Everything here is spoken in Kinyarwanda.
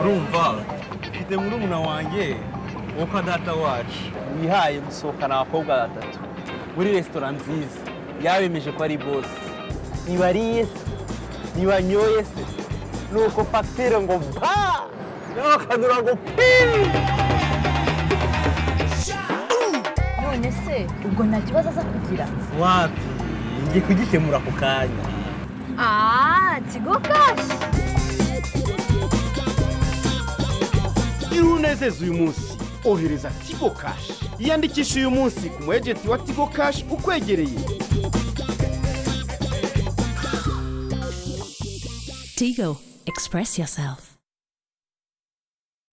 urumva mfite murumuna wanjye witwa data wacu wihaye gusohokana abakobwa batatu muri resitora nziza yabemeje ko ari bosi ntibariye se ntibanyoye se nuko fagitire ngo ba n'akadura ngo pii none se ubwo nta kibazo aza kugira wapi ngiye kugikemura ako kanya aaa tigo kashi Iyo unezeza uyu munsi ohereza tigo kashi yiyandikisha uyu munsi ku mu ejenti wa tigo kashi ukwegereye Tigo, express yourself.